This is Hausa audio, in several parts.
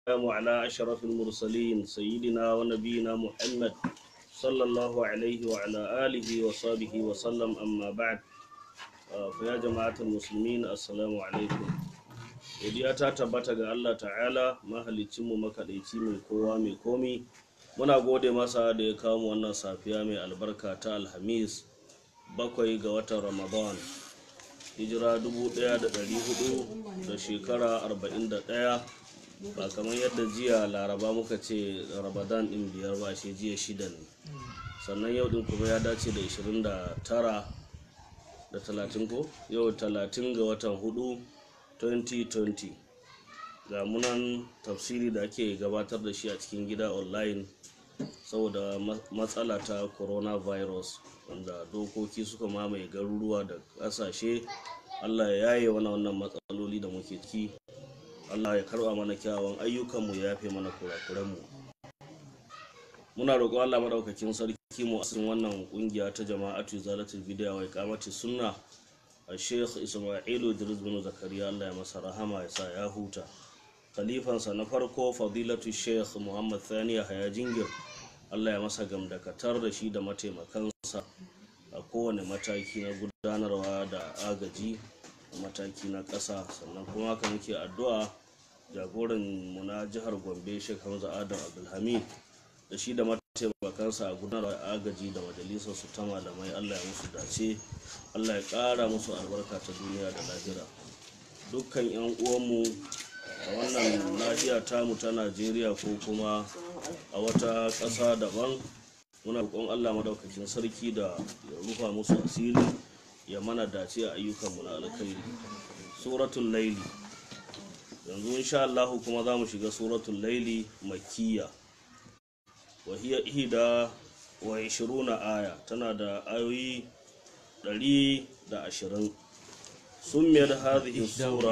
والسلام على أشرف المرسلين سيدنا ونبينا محمد صلى الله عليه وعلى آله وصحبه وسلم أما بعد فيا جماعة المسلمين السلام عليكم godiya ta tabbata ga Allah ta'ala mahalicinmu makaɗaici mai kowa mai komi muna gode masa da ya kawo mu wannan safiya mai albarka ta alhamis bakwai ga watan ramadan hijira 1400 da shekara 41 ba kamar yadda jiya laraba muka ce ramadan din biyar ba shi jiya shida ne sannan yau din kuma ya dace da 29 da 30 ko yau 30 ga watan hudu 2020 ga munan tafsiri da ake gabatar da shi a cikin gida online saboda matsala ta coronavirus wanda dokoki suka mamaye garuruwa da ƙasashe allah ya yaye wani wannan matsaloli da muke ciki allah ya karba mana kyawun ayyukanmu ya yafe mana kurakuranmu muna roƙon allah maɗaukakin sarki mu a cikin wannan ƙungiya ta jama'atu zalatul bidiya wa iqamati sunna a sheikh ismailu idris bin zakariya allah ya masa rahama ya sa ya huta khalifansa na farko fadilatu sheikh muhammad thaniya haya jingir allah ya masa gamdakatar da shi da mataimakansa a kowane mataki na gudanarwa da agaji mataki na ƙasa sannan kuma haka muke addu'a jagoran mu na jihar gombe sheikh hamza adam abdulhamid da shi da mataimakansa a gudanarwa agaji da majalisar su ta malamai allah ya musu dace allah ya ƙara musu albarka ta duniya da lahira dukkan 'yan uwanmu a wannan nahiya tamu ta najeriya ko kuma a wata ƙasa daban muna roƙon allah madaukakin sarki da ya rufa musu asiri ya mana dace a ayyukanmu na alkhairi suratul laili yanzu insha Allah kuma za mu shiga suratul laili makkiya wa hiya ihda wa 20 aya tana da ayoyi 120 summiyar hadhihi sura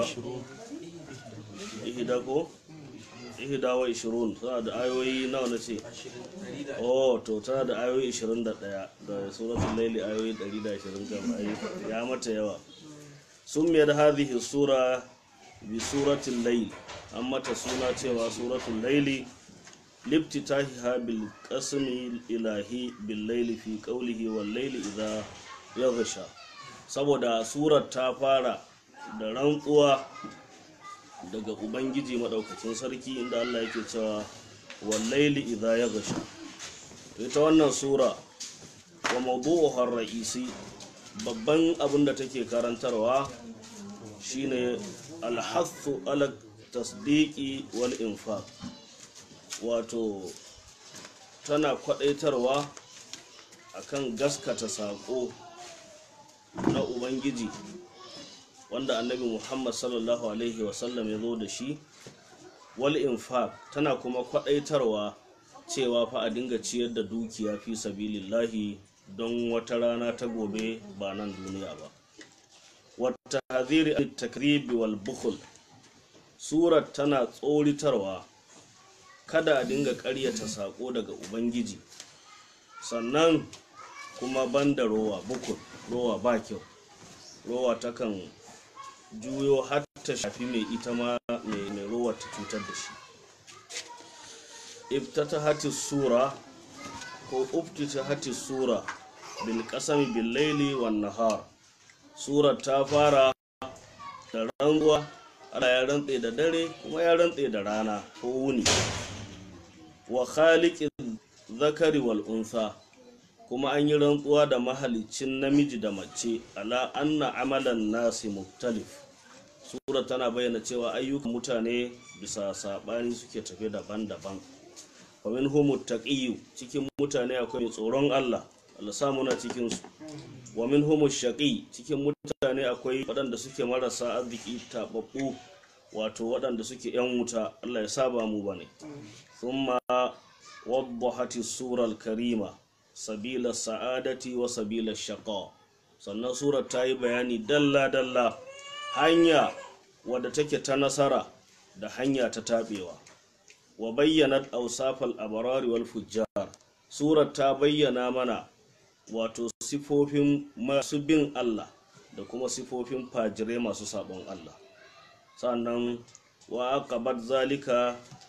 ihda ko ihda wa 20 tana da ayoyi nawa na ce oh to tana da ayoyi 21 da suratul laili ayoyi 120 kam ayi ya mata yawa summiyar hadhihi sura bi suratul layl an mata suna cewa suratul laili liftitahiha bil qasmi ilahi bil layli fi qawlihi wal layli idha yaghsha saboda surar ta fara da rantsuwa daga ubangiji maɗaukacin sarki inda allah yake cewa wallaili idha ya gasha ita wannan sura wa mawdu'uhar ra'isi babban abin da take karantarwa shine alhathu ala tasdiqi wal infaq wato tana kwadaitarwa akan gaskata saƙo na ubangiji wanda annabi muhammad sallallahu alaihi wasallam ya zo da shi wal infaq tana kuma kwadaitarwa cewa fa a dinga ciyar da dukiya fi sabilillahi don wata rana ta gobe ba nan duniya ba wata haziri takribi wal bukhul surat tana tsoritarwa kada a dinga ƙaryata saƙo daga ubangiji sannan kuma banda rowa bukul rowa ba kyau rowa takan juyo har ta shafi mai ita ma mai ruwa ta cutar da shi iftata hati sura ko uftita hati sura bil kasami bil laili wan nahar sura ta fara da rantsuwa Allah ya rantse da dare kuma ya rantse da rana ko wuni wa khaliqin zakari wal unsa kuma an yi rantsuwa da mahalicin namiji da mace ala anna amalan nasi muktalif sura tana bayyana cewa ayyukan mutane bisa saɓani suke tafe daban-daban famin homo taƙiyu cikin mutane akwai mai tsoron allah allah samuna cikinsu wa min homo shaƙi cikin mutane akwai waɗanda suke marasa arziki taɓaɓɓu wato waɗanda suke 'yan wuta allah ya saba mu bane thumma waddahati surar karima sabila sa'adati wa sabila shaqa sannan surar ta yi bayani dalla-dalla hanya wadda take ta nasara da hanya ta taɓewa wa bayyanat ausafal abarari wal fujjar surar ta bayyana mana wato sifofin masu bin Allah da kuma sifofin fajirai masu sabon Allah sannan wa aqabat zalika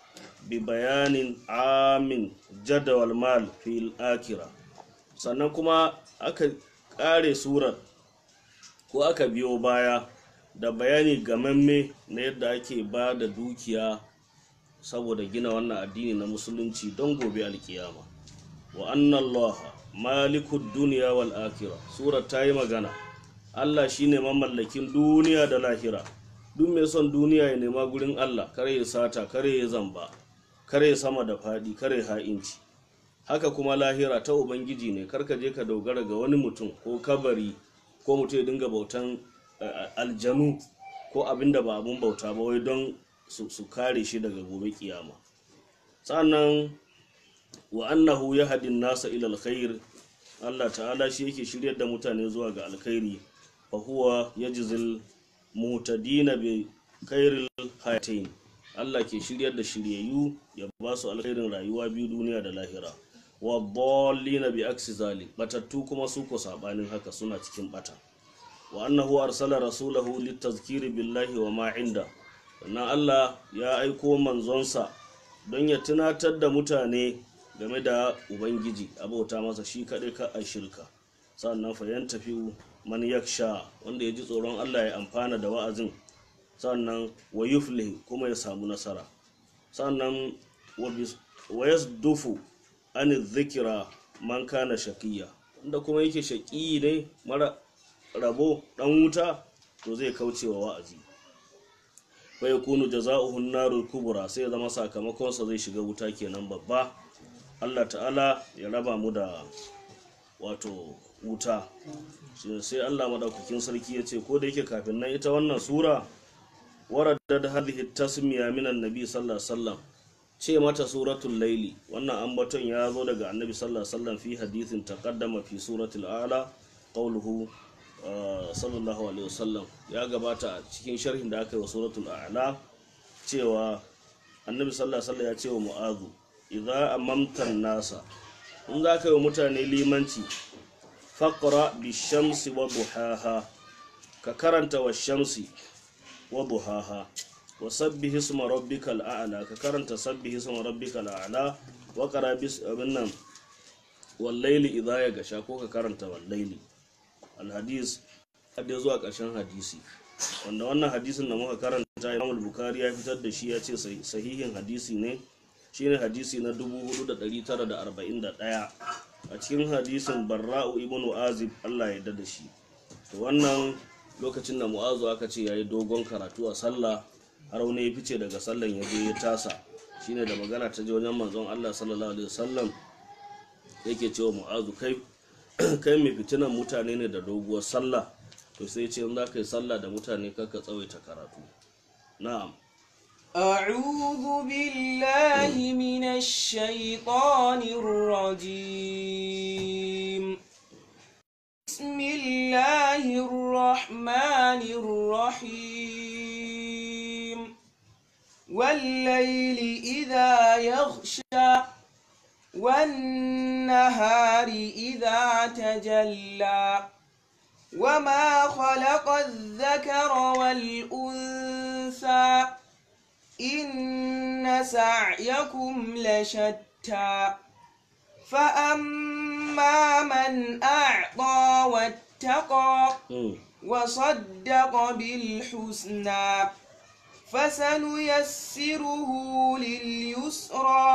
bi bayanin amin jadawal mal fil akira sannan kuma aka ƙare surar ko aka biyo baya da bayani gamamme na yadda ake ba da dukiya saboda gina wannan addini na musulunci don gobe alkiyama wa annallaha malikud duniya wal akira surar ta yi magana allah shine mamallakin duniya da lahira duk mai son duniya ya nema gurin allah kare ya sata kare ya zamba kare sama da faɗi kare ha'inci haka kuma lahira ta ubangiji ne karka je ka dogara ga wani mutum ko kabari ko mutum ya dinga bautan aljanu ko abin da ba abun bauta ba wai don su kare shi daga gobe kiyama sannan wa annahu ya hadin nasa ila alkhair Allah ta'ala shi yake shiryar da mutane zuwa ga alkhairi fa huwa yajzil mutadina bi khairil hayatain Allah ke shiryar da shiryayyu ya ba su alkhairin rayuwa biyu duniya da lahira wa dallina bi aksi zalik batattu kuma su ko sabanin haka suna cikin bata wa annahu arsala rasulahu litazkiri billahi wa ma inda sannan Allah ya aiko manzonsa don ya tunatar da mutane game da ubangiji abauta masa shi kaɗai ka a shirka sannan fayan tafi man yaksha wanda ya ji tsoron Allah ya amfana da wa'azin sannan wa yuflih kuma ya samu nasara sannan wa yasdufu an zikira man kana shakiya wanda kuma yake shaƙi ne mara rabo dan wuta to zai kauce wa wa'azi fa yakunu jazaohu narul kubra sai ya zama sakamakonsa zai shiga wuta kenan babba Allah ta'ala ya raba mu da wato wuta sai Allah madaukakin sarki ya ce ko da yake kafin nan ita wannan sura waraddad hadhihi tasmiya min annabi sallallahu alaihi wasallam ce mata suratul laili wannan ambaton ya zo daga annabi sallallahu alaihi wasallam fi hadithin taqaddama fi suratul a'la qawluhu sallallahu alaihi wasallam ya gabata a cikin sharhin da aka yi wa suratul a'la cewa annabi sallallahu alaihi wasallam ya ce wa mu'azu idza amamtan nasa in za ka yi wa mutane limanci faqra bi shamsi wa duhaha ka karanta wa shamsi wa duhaha wa sabbih isma rabbikal a'la ka karanta sabbih isma rabbikal a'la wa qara bis abin nan wal layli idza ya gasha ko ka karanta wal layli al hadis hadda zuwa ƙarshen hadisi wanda wannan hadisin da muka karanta Imam Bukhari ya fitar da shi ya ce sahihin hadisi ne shine hadisi na 4941 a cikin hadisin Barra'u ibn Azib Allah ya da shi to wannan lokacin da Mu'azu aka ce yayi dogon karatu a sallah har wani ya fice daga sallan ya je ya tasa shine da magana ta je wajen manzon Allah sallallahu alaihi wasallam yake cewa Mu'azu kai kai mai fitinan mutane ne da doguwar sallah to sai ce in za ka yi sallah da mutane kaka tsawaita karatu na'am أعوذ بالله من الشيطان الرجيم بسم الله الرحمن الرحيم والليل إذا يغشى والنهار إذا تجلى وما خلق الذكر والأنثى إن سعيكم لشتى فأما من أعطى واتقى وصدق بالحسنى فسنيسره لليسرى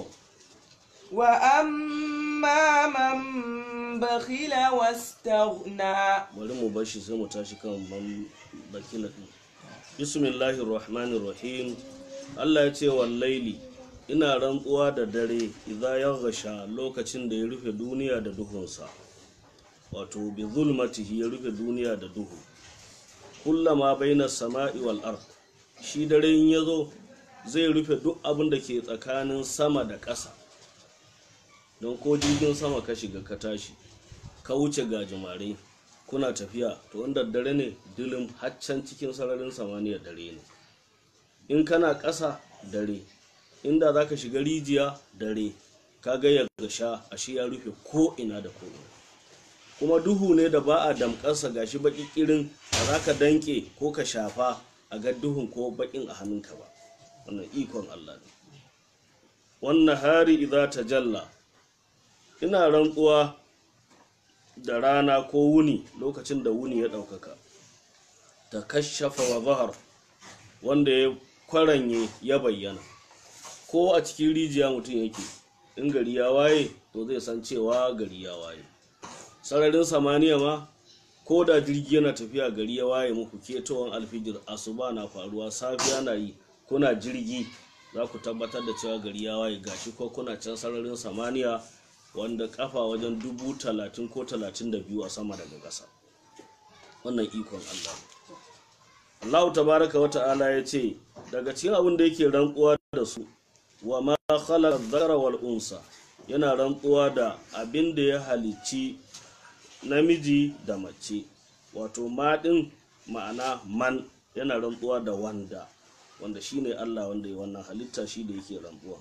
وأما من بخل واستغنى bari mu bar shi sai mu tashi kan man bakila din bismillahir rahmanir rahim Allah ya ce wallaili ina rantsuwa da dare idan ya gasha lokacin da ya rufe duniya da duhunsa wato bi zulmatihi ya rufe duniya da duhu kullama baina sama'i wal ard shi dare in yazo zai rufe duk abin da ke tsakanin sama da ƙasa don ko jirgin sama ka shiga ka tashi ka wuce gajimare kuna tafiya to wanda dare ne dilim haccan cikin sararin samaniya dare ne in kana ƙasa dare inda za ka shiga rijiya dare ka ga ya gasha ashe ya rufe ko ina da ko kuma duhu ne da ba a damƙarsa gashi baƙi ƙirin ba za ka danƙe ko ka shafa a ga duhun ko baƙin a hannunka ba wannan ikon Allah ne wannan hari idza tajalla ina rantsuwa da rana ko wuni lokacin da wuni ya ɗaukaka ta kashafa wa zahar wanda ya kwaranye ya bayyana ko a cikin rijiya mutum yake in gari ya waye to zai san cewa gari ya waye sararin samaniya ma ko da jirgi yana tafiya gari ya waye muku ketowar alfijir asuba na faruwa safiya na yi kuna jirgi za ku tabbatar da cewa gari ya waye gashi ko kuna can sararin samaniya wanda kafa wajen dubu talatin ko talatin da biyu a sama daga ƙasa wannan ikon allah allahu tabaraka wa ta'ala ya ce daga cikin abin da yake rantsuwa da su wa ma khalaqa dhakara wal unsa yana rantsuwa da abin da ya halicci namiji da mace wato maɗin ma'ana man yana rantsuwa da wanda wanda shine Allah wanda ya wannan halitta shi da yake rantsuwa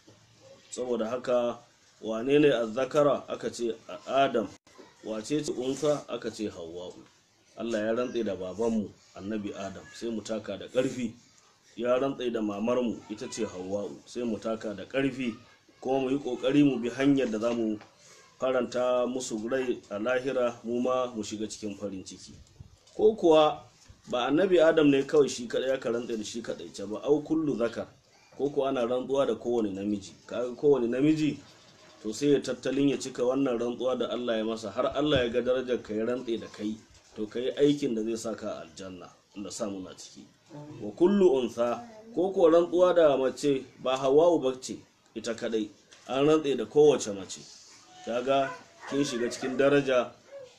saboda haka wane ne azzakara aka ce adam wace ce unsa aka ce hawwa'u Allah ya rantse da babanmu annabi adam sai mu taka da ƙarfi ya rantse da mamarmu ita ce hawwa'u sai mu taka da ƙarfi kuma mu yi ƙoƙari mu bi hanyar da za mu faranta musu rai a lahira mu ma mu shiga cikin farin ciki ko kuwa ba annabi adam ne kawai shi kadai ya rantse da shi kadai ce ba au kullu zakar ko kuwa ana rantsuwa da kowane namiji kaga kowane namiji to sai ya tattalin ya cika wannan rantsuwa da Allah ya masa har Allah ya ga darajar ka ya rantse da kai to kai aikin da zai saka aljanna da sa muna ciki wa kullu unsa ko kuwa rantsuwa da mace ba hawa'u bace ita kadai an rantse da kowace mace kaga kin shiga cikin daraja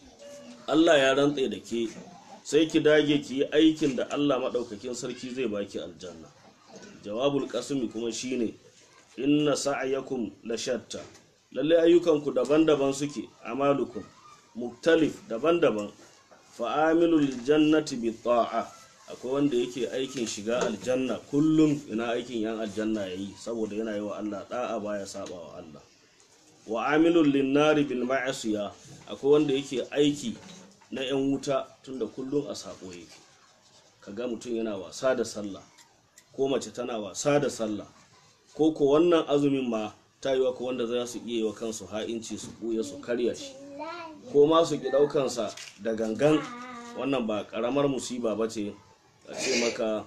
Allah ya rantse da ke sai ki dage ki yi aikin da Allah maɗaukakin sarki zai baki aljanna jawabul kasumi kuma shine inna sa'yakum la shatta lalle ayyukanku daban-daban suke amalukum muktalif daban-daban fa amilul jannati bi ta'a akwai wanda yake aikin shiga aljanna kullum ina aikin yan aljanna yayi saboda yana yi wa Allah da'a baya saba wa Allah wa amilul linnari bil ma'asiya akwai wanda yake aiki na yan wuta tunda kullum a sako yake kaga mutum yana wasa da sallah ko mace tana wasa da sallah ko ko wannan azumin ma ta yi ko wanda za su iya yi wa kansu ha'inci su buya su karya shi ko ma su ki daukansa da gangan wannan ba karamar musiba ba ce a ce maka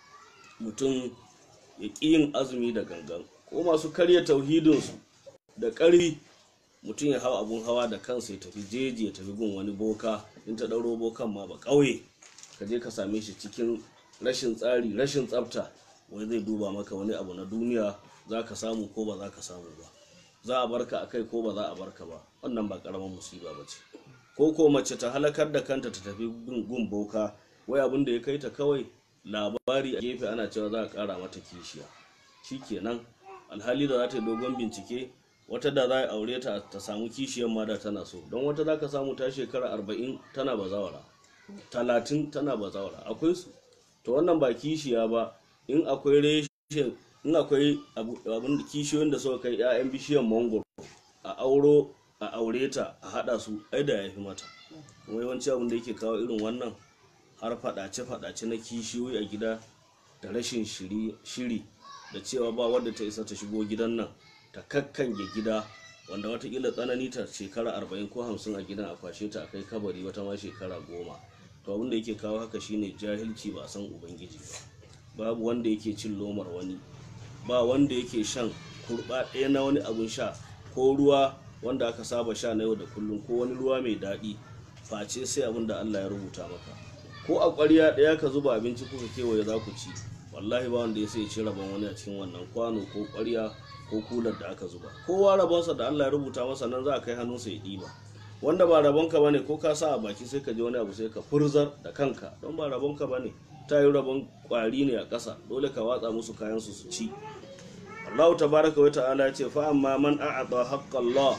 mutum ya ƙi yin azumi da gangan ko masu karya tauhidinsu da ƙarfi mutum ya hau abun hawa da kansa ya tafi jeji ya tafi gun wani boka in ta ɗauro bokan ma ba ƙauye ka je ka same shi cikin rashin tsari rashin tsafta wai zai duba maka wani abu na duniya za ka samu ko ba za ka samu ba za a barka a kai ko ba za a barka ba wannan ba ƙaramin musiba ba ce ko ko mace ta halakar da kanta ta tafi gun boka wai abin da ya kai ta kawai labari a gefe ana cewa za a ƙara mata kishiya shikenan alhali da za ta yi dogon bincike wata da za a aure ta ta samu kishiyar ma da tana so don wata za ka samu ta shekara arba'in tana bazawara talatin tana bazawara akwai su to wannan ba kishiya ba in akwai reshen in akwai abin kishiyoyin da suka kai 'ya'yan bishiyar mangoro a auro a aure ta a hada su ai da ya fi mata kuma yawanci abin da yake kawo irin wannan har fadace-fadace na kishiyoyi a gida da rashin shiri da cewa ba wadda ta isa ta shigo gidan nan ta kakkange gida wanda watakila tsanani ta shekara arba'in ko hamsin a gidan a kwashe ta a kai kabari wata ma shekara goma to abin da yake kawo haka shine jahilci ba a san ubangiji ba babu wanda yake cin lomar wani ba wanda yake shan kurba ɗaya na wani abun sha ko ruwa wanda aka saba sha na yau da kullum ko wani ruwa mai daɗi face sai abin da Allah ya rubuta maka ko a ƙwarya ɗaya ka zuba abinci kuka kewaye za ku ci wallahi ba wanda ya sai ci rabon wani a cikin wannan kwano ko ƙwarya ko kular da aka zuba kowa rabonsa da Allah ya rubuta masa nan za a kai hannunsa ya ɗiba wanda ba rabonka bane ko ka sa a baki sai ka ji wani abu sai ka furzar da kanka don ba rabonka bane ta yi rabon ƙwari ne a ƙasa dole ka watsa musu kayan su su ci Allah tabaraka wa ta'ala ya ce fa amma man a'ata haqqallah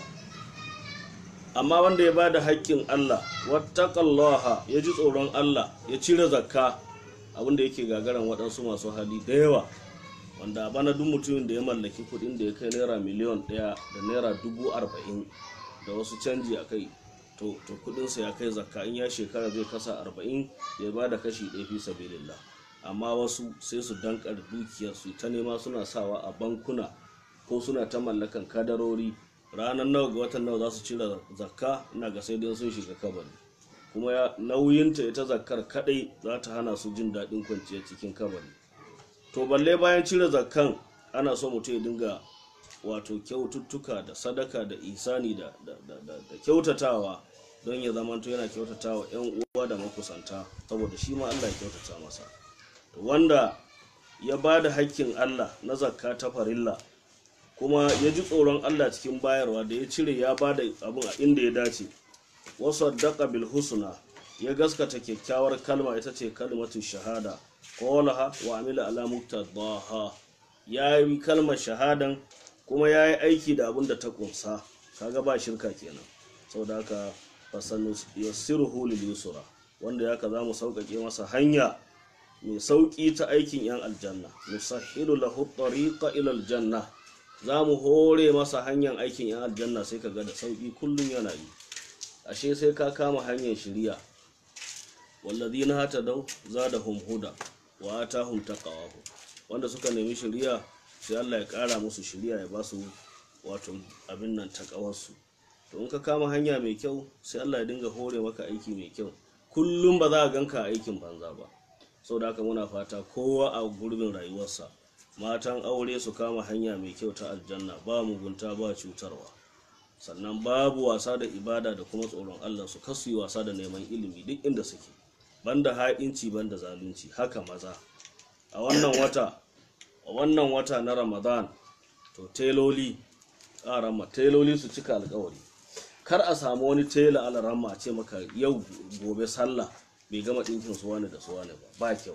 amma wanda ya bada haƙƙin Allah wattaqallaha ya ji tsoron Allah ya cire zakka abinda yake gagaran waɗansu masu hali da yawa wanda a bana duk mutumin da ya mallaki kuɗin da ya kai naira miliyan ɗaya da naira dubu arba'in da wasu canji a kai to kuɗinsa ya kai zakka in ya shekara zai kasa arba'in ya ba da kashi ɗaya fi sabilillah amma wasu sai su dankar dukiyar su ta nema suna sawa a bankuna ko suna ta mallakan kadarori ranar nawa ga watan nawa za su cire zakka ina ga sai dai sun shiga kabari kuma ya nauyinta ita zakkar kadai za ta hana su jin daɗin kwanciya cikin kabari to balle bayan cire zakkan ana so mutum ya dinga wato kyaututtuka da sadaka da isani da, da, da, da, da kyautatawa don ya zamanto yana kyautatawa 'yan uwa da makusanta saboda shi ma Allah ya kyautata masa to wanda ya ba da hakkin Allah na zakka ta farilla kuma ya ji tsoron Allah cikin bayarwa da ya cire ya ba da abin a inda ya dace wasu daƙa bil husna ya gaskata kyakkyawar kalma ita ce kalmatu shahada qalaha wa amila ala muqtadaha ya yi kalmar shahadan kuma ya yi aiki da abin da ta kunsa kaga ba shirka kenan saboda haka fasanu yassiruhu lil yusra wanda ya ka za mu sauƙaƙe masa hanya mai sauƙi ta aikin yan aljanna nusahhilu lahu tariqa ila aljanna za mu hore masa hanyar aikin yan aljanna sai ka ga da sauƙi kullum yana yi ashe sai ka kama hanyar shiriya walladhina hatadaw zadahum huda wa atahum taqawahum wanda suka nemi shiriya sai Allah ya ƙara musu shiriya ya ba su wato abin nan takawarsu to in ka kama hanya mai kyau sai Allah ya dinga hore maka aiki mai kyau kullum ba za a ganka aikin banza ba sau da haka muna fata kowa a gurbin rayuwarsa matan aure su kama hanya mai kyau ta aljanna ba mugunta ba cutarwa sannan babu wasa da ibada da kuma tsoron Allah su kasu yi wasa da neman ilimi duk inda suke banda ha'inci banda zalunci haka maza a wannan wata a wannan wata na ramadan to teloli ƙarama teloli su cika alkawari kar a samu wani tela alaramma ce maka yau gobe sallah bai gama ɗinkin su wani da su wani ba ba kyau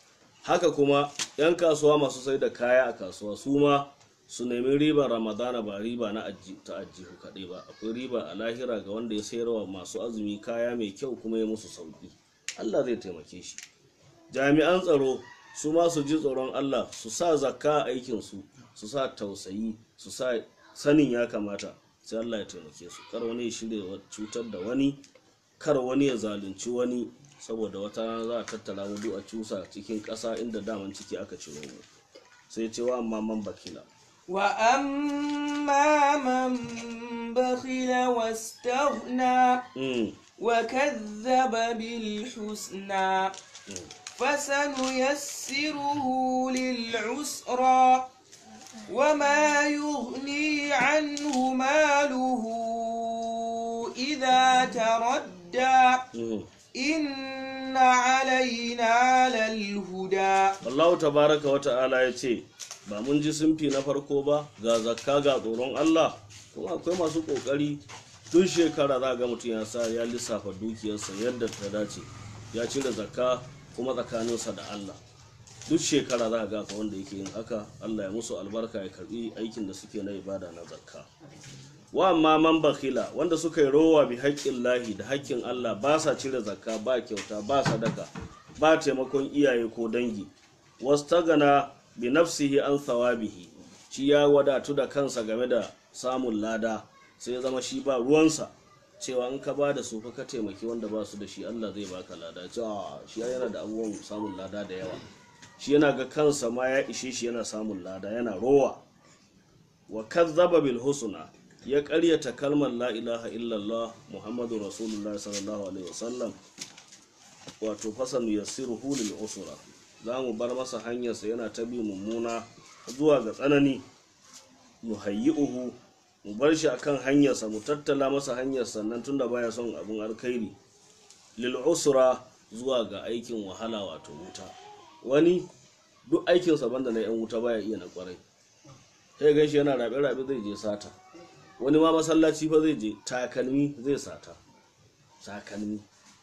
haka kuma 'yan kasuwa masu sai da kaya a kasuwa su ma su nemi ribar ramadana ba riba na ta ajihu kaɗai ba akwai riba a lahira ga wanda ya sayarwa masu azumi kaya mai kyau kuma ya musu sauƙi allah zai taimake shi jami'an tsaro su ma su ji tsoron allah su sa zakka a aikinsu su sa tausayi su sa sanin ya kamata sai allah ya taimake su kar wani ya shirya cutar da wani kar wani ya zalunci wani saboda wata rana za a tattara mu a cusa cikin ƙasa inda daman ciki aka ciro mu sai cewa amma man bakila وأما من بخل واستغنى Mm, وكذب بالحسنى فسنيسره للعسرى وما يغني عنه ماله إذا تردى mm. إن علينا للهدى Allahu tabaraka wa ta'ala ya ce ba mun ji sunfi na farko ba ga zakka ga tsoron Allah kuma akwai masu kokari duk shekara za ga mutum ya sa ya lissafa dukiyarsa yadda ta dace ya cire zakka kuma tsakaninsa da Allah duk shekara za ga ka wanda yake yin haka Allah ya musu albarka ya karbi aikin da suke na ibada na zakka wa amma man bakhila wanda suka yi rowa bi haƙƙin lahi da haƙƙin Allah ba sa cire zakka ba kyauta ba sadaka ba taimakon iyaye ko dangi wastagana bi nafsihi an thawabihi shi ya wadatu da kansa game da samun lada sai ya zama shi ba ruwansa cewa in ka ba da su fa ka taimaki wanda ba su da shi Allah zai baka lada cewa shi yana da abubuwan samun lada da yawa shi yana ga kansa ma ya ishe shi yana samun lada yana rowa wa kazzaba bil husna ya ƙaryata kalmar la ilaha illallah muhammadu rasulullah sallallahu alaihi wasallam wato fasan yassiruhu lil usra za mu bar masa hanyarsa yana ta bi mummuna zuwa ga tsanani mu hayyi'uhu mu bar shi akan hanyarsa mu tattala masa hanyar sannan tunda baya son abun alkhairi lil usra zuwa ga aikin wahala wato wuta wani duk aikinsa banda na yan wuta baya iya na kwarai sai gan shi yana rabe-rabe zai je sata wani ma masallaci fa zai je takalmi zai sata takalmi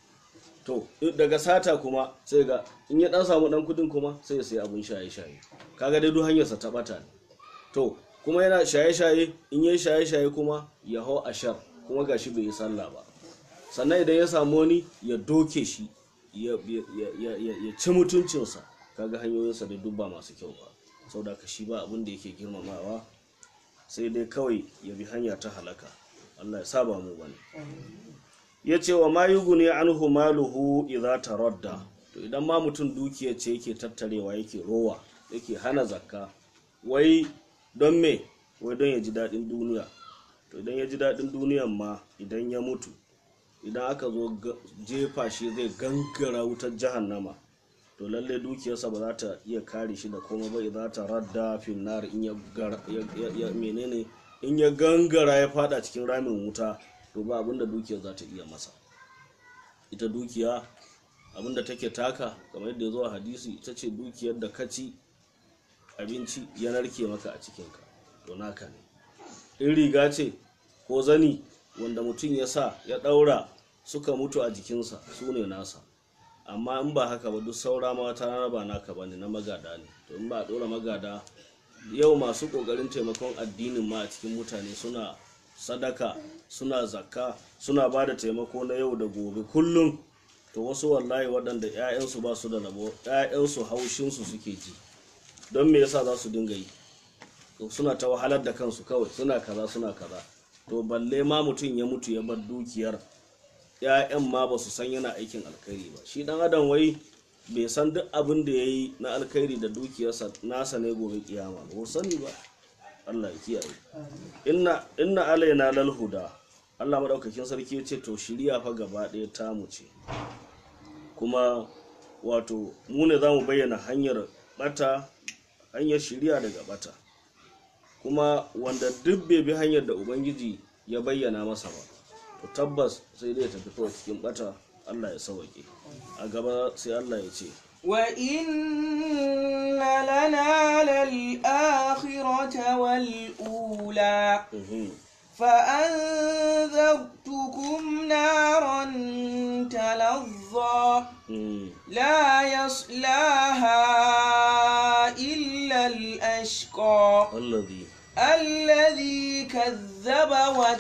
to daga sata kuma sai ga in ya dan samu dan kudin kuma sai ya sayi abun shaye-shaye kaga dai duk hanyarsa ta bata ne to kuma yana shaye-shaye in yayi shaye-shaye kuma ya hau ashar kuma gashi bai yi sallah ba sannan idan ya samu wani ya doke shi ya, ya, ya, ya, ya ci mutuncinsa kaga hanyoyinsa da dubba masu kyau ba sau da shi ba abin da yake girmamawa sai dai kawai ya bi hanya ta halaka allah ya saba mu bane ya ce wa mayugu ne an maluhu idza taradda to idan ma mutum dukiya ce yake tattarewa yake rowa yake hana zakka wai don me wai don ya ji daɗin duniya to idan ya ji daɗin duniyan ma idan ya mutu idan aka zo ga- jefa shi zai gangara wutar jahannama to lalle dukiyarsa ba za ta iya kare shi da komai ba za ta radda finnar in ya gar- ya- ya- ya- menene in ya gangara ya fada cikin ramin wuta to ba abinda dukiyar za ta iya masa ita dukiya abinda take taka kamar yadda ya zo a hadisi ita ce dukiyar da kaci abinci ya narke maka a cikinka to naka ne in riga ce ko zani wanda mutum ya sa ya ɗaura suka mutu a jikinsa su ne nasa amma in ba haka ba duk saura ma wata rana ba naka ba ne na magada ne to in ba a ɗora magada yau masu ƙoƙarin taimakon addinin ma a cikin mutane suna sadaka suna zakka suna ba da taimako na yau da gobe kullum to wasu wallahi waɗanda 'ya'yansu ba su da rabo 'ya'yansu haushinsu suke ji don me yasa za su dinga yi to suna ta wahalar da kansu kawai suna kaza suna kaza to balle ma mutum ya mutu ya bar dukiyar ‘ya'yan ma ba su san yana aikin alkhairi ba shi dan adam wai bai san duk abin da ya yi na alkhairi da dukiyarsa nasa ne gobe kiyama ba sani ba Allah ya kiyaye inna inna alaina lal huda Allah madaukakin sarki ya ce to shiriya fa gaba ɗaya tamu ce kuma wato mu ne za mu bayyana hanyar bata hanyar shiriya daga bata kuma wanda duk bai bi hanyar da ubangiji ya bayyana masa ba to tabbas sai dai ya tafi kawai cikin bata Allah ya sauke a gaba sai Allah ya ce وإن لنا للآخرة والأولى mhm, فأنذرتكم نارا تلظى mhm, لا يصلاها إلا الأشقى allazi الذي كذب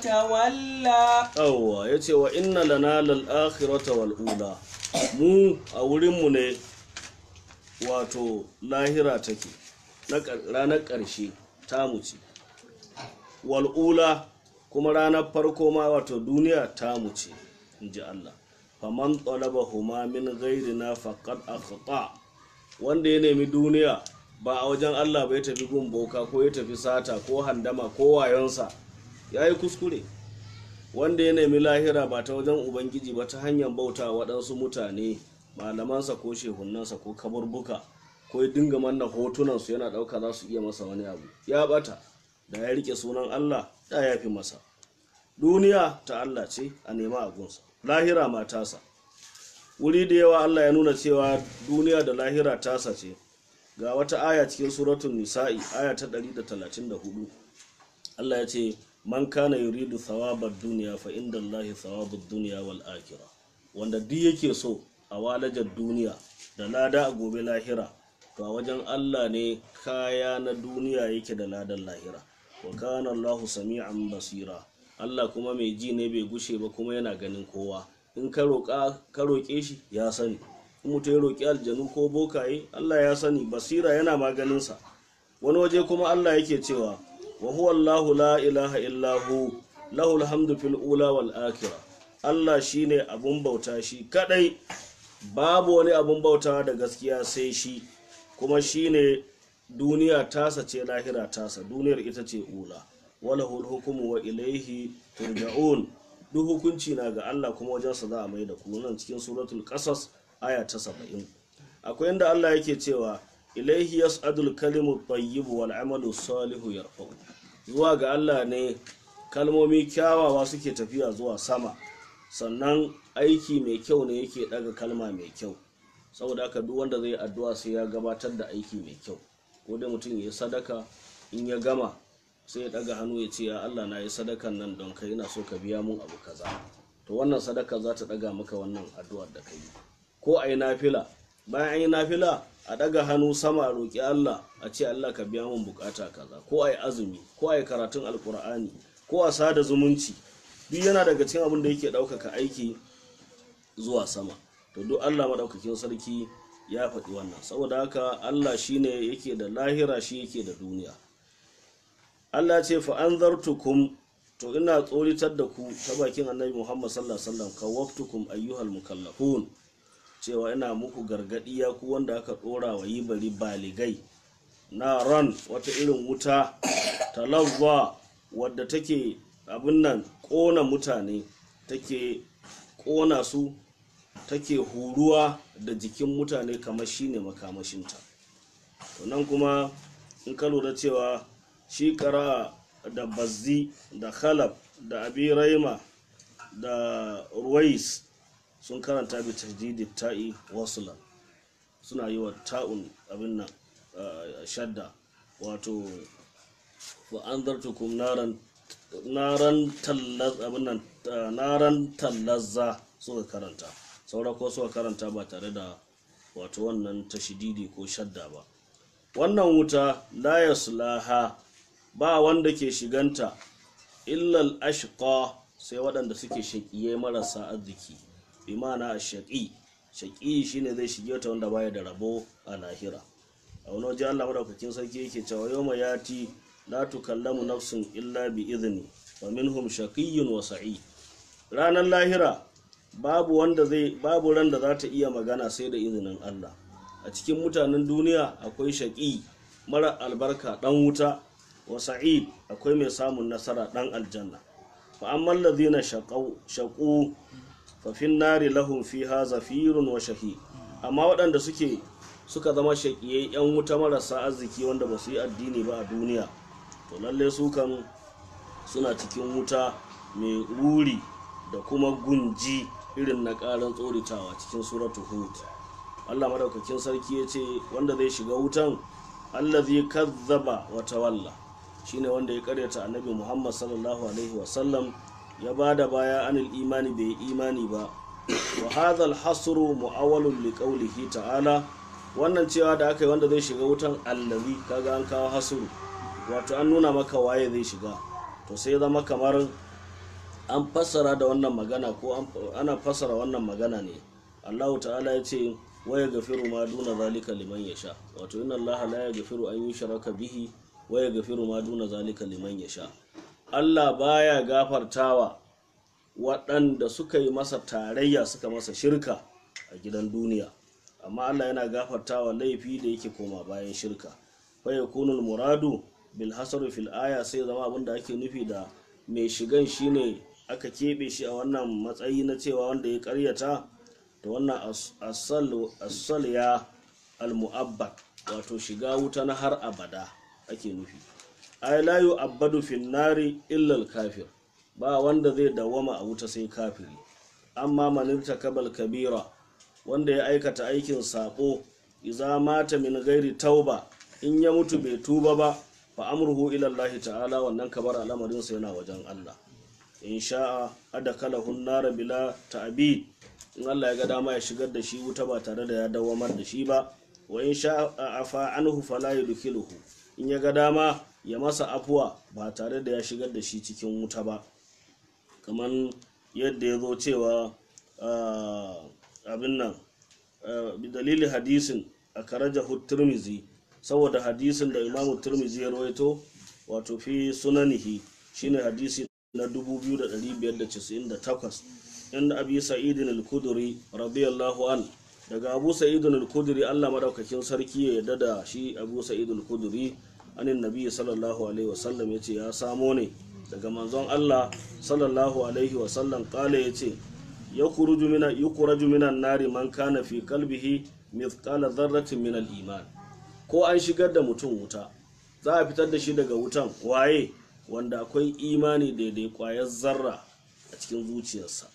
وتولى yawwa ya ce wa inna lana lal akhirata wal ula mu a wurinmu ne wato lahira take na ƙar- ranar ƙarshe tamu ce wal ula kuma ranar farko ma wato duniya tamu ce in ji Allah faman talaba huma min ghairina faqad akhta wanda ya nemi duniya ba a wajen Allah ba ya tafi gun boka ko ya tafi sata ko handama ko wayonsa ya yi kuskure wanda ya nemi lahira ba ta wajen ubangiji ba ta hanyar bauta wa waɗansu mutane malamansa ko shehunansa ko kaburbuka ko ya dinga manna hotunansu yana ɗauka za su iya masa wani abu ya ɓata da ya rike sunan allah da ya fi masa duniya ta allah ce a nema a gunsa lahira ma tasa wuri da yawa allah ya nuna cewa duniya da lahira tasa ce ga wata aya cikin suratun nisa'i aya ta 134 Allah ya ce man kana yuridu thawabar duniya fa inda Allahi thawabud duniya wal akhirah wanda duk yake so a walajar duniya da lada a gobe lahira to a wajen Allah ne kaya na duniya yake da ladan lahira wa kana Allahu sami'an basira Allah kuma mai ji ne bai gushe ba kuma yana ganin kowa in ka roƙa ka roƙe shi ya sani in mutum ya roƙi aljanu ko bokaye Allah ya sani basira yana maganinsa wani waje kuma Allah yake cewa wa huwa Allahu la ilaha illa hu lahul hamdu fil ula wal akhirah Allah shine abun bauta shi kadai babu wani abun bautawa da gaskiya sai shi kuma shine duniya tasa ce lahira tasa duniyar ita ce ula walahul hukumu wa ilaihi turja'un duk hukunci na ga Allah kuma wajensa za a mai da ku nan cikin suratul qasas aya ta 70 akwai inda Allah yake cewa ilaihi yas'adul kalimu tayyibu wal amalu salihu yarfa'u zuwa ga Allah ne kalmomi kyawawa suke tafiya zuwa sama sannan aiki mai kyau ne yake daga kalma mai kyau saboda haka duk wanda zai addu'a sai ya gabatar da aiki mai kyau ko dai mutum ya sadaka in ya gama sai ya daga hannu ya ce ya Allah na yi sadakan nan don kai ina so ka biya mun abu kaza to wannan sadaka za ta daga maka wannan addu'ar da kai ko a yi nafila bayan an yi nafila a daga hannu sama a roƙi Allah a ce Allah ka biya mun bukata kaza ko a yi azumi ko a yi karatun alkur'ani ko a sada zumunci duk yana daga cikin abin da yake ɗaukaka aiki zuwa sama to duk Allah maɗaukakin sarki ya faɗi wannan saboda haka Allah shine yake da lahira shi yake da duniya Allah ce fa anzartukum to ina tsoritar da ku ta bakin annabi Muhammad sallallahu alaihi wasallam kawaftukum ayyuhal mukallafun cewa ina muku gargadi ya ku wanda aka dora wa yi bari baligai na ran wata irin wuta talawwa wadda take abin nan ƙona mutane take ƙona su take huruwa da jikin mutane kamar shine makamashinta to nan kuma in ka lura cewa shi kara da bazzi da khalab da abi raima da ruwais sun karanta bi tajdidi ta'i wasula suna yi wa ta'un abin nan uh, shadda wato wa anzartukum naran naran tallaz abin nan uh, naran tallazza suka karanta saura ko suka karanta ba tare da wato wannan tashididi ko shadda ba wannan wuta la yaslaha ba wanda ke shiganta illal ashqa sai waɗanda suke shaƙiye marasa arziki bi ma'ana shaƙi shaƙi shine zai shige ta wanda baya da rabo a lahira a wani waje Allah madaukakin sarki yake cewa yawma yati la tukallamu nafsun illa bi idni wa minhum shaqiyyun wa sa'id ranar lahira babu wanda zai babu ran da za ta iya magana sai da izinin Allah a cikin mutanen duniya akwai shaƙi mara albarka ɗan wuta wa sa'id akwai mai samun nasara ɗan aljanna fa amman ladhina shaqu fa fin nari lahum fiha zafirun wa shahi amma waɗanda suke suka zama shaƙiyai yan wuta marasa arziki wanda ba su yi addini ba a duniya to lalle su kan suna cikin wuta mai ruri da kuma gunji irin na ƙaran tsoritawa cikin suratu hud Allah madaukakin sarki ya ce wanda zai shiga wutan allazi kazzaba wa tawalla shine wanda ya karyata annabi Muhammad sallallahu alaihi wasallam ya bada baya anil imani bai imani ba wa hadha al-hasru mu'awwalun li qawlihi ta'ala wannan cewa da aka yi wanda zai shiga wutan allazi kaga an kawo hasru wato an nuna maka waye zai shiga to sai ya zama kamar an fassara da wannan magana ko ana fassara wannan magana ne Allah ta'ala ya ce waya gafiru ma duna zalika liman yasha wato inna allaha la yaghfiru an yushraka bihi waya gafiru ma duna zalika liman yasha Allah baya gafartawa waɗanda suka yi masa tarayya suka masa shirka a gidan duniya amma Allah yana gafartawa laifi da yake koma bayan shirka fa yakunu muradu bil hasr fil aya sai zama abin da ake nufi da mai shigan shine aka keɓe shi a wannan matsayi na cewa wanda ya karyata da wannan asal ya almu'abbad wato shiga wuta na har abada ake nufi ay la yu'abbadu fin nari illa al-kafir ba wanda zai dawama a wuta sai kafiri amma man kabal kabira wanda ya aikata aikin sabo idza mata min ghairi tauba in ya mutu bai tuba ba fa amruhu ila Allah ta'ala wannan kabar al'amarin sa yana wajen Allah in sha'a adakalahu an-nar bila ta'bid in Allah ya ga dama ya shigar da shi wuta ba tare da ya dawamar da shi ba wa in sha afa anhu fala yudkhiluhu in ya ga dama ya masa afuwa ba tare da ya shigar da shi cikin wuta ba kamar yadda ya zo cewa abin nan bi dalilin hadisin a karajahu turmizi saboda hadisin da imamu turmizi ya rawaito wato fi sunanihi shine hadisi na 2598 inda abi sa'idin al-kuduri radiyallahu an daga abu sa'idin al-kuduri Allah madaukakin sarki ya yarda da shi abu sa'idin al-kuduri anin nabi sallallahu alaihi wasallam yace ya samo ne daga manzon Allah sallallahu alaihi wasallam kale yace yakhruju mina yukhraju minan nari man kana fi qalbihi mithqala dharratin min al-iman ko an shigar da mutum wuta za a fitar da shi daga wutan waye wanda akwai imani daidai kwayar zarra a cikin zuciyarsa